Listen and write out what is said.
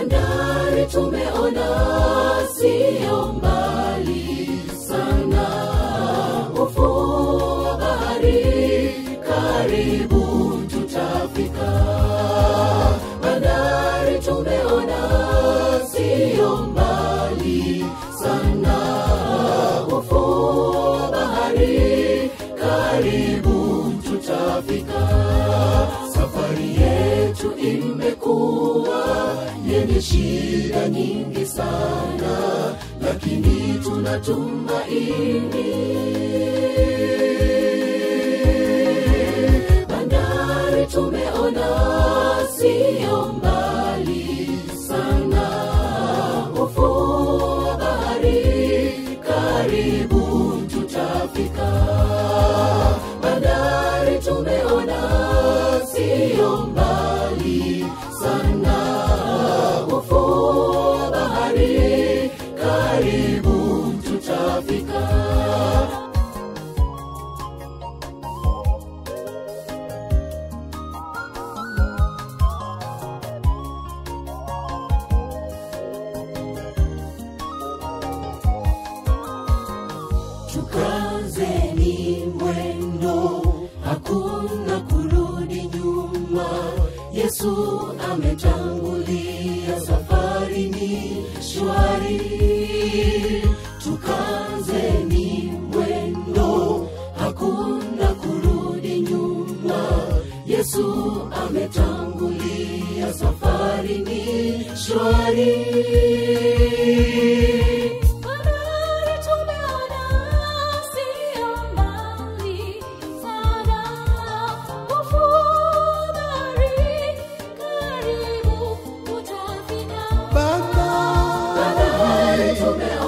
bandari tumeona siyo mbali sana ufuo wa bahari karibu tutafika bandari tumeona siyo mbali sana ufuo wa bahari karibu tutafika safari yetu imekuwa yenye shida nyingi sana lakini tunatumaini bandari tumeona siyo mbali sana ufuo wa bahari karibu tutafika bandari tumeona siyo mbali sana ufuo wa bahari karibu tutafika tukazeni mwendo hakuna kurudi nyuma yesu ametangulia safari ni shwari tukazeni mwendo hakuna kurudi nyuma yesu ametangulia safari ni shwari Bandari tumeona siyo mbali sana, ufuo wa bahari karibu tutafika. Bandari tumeona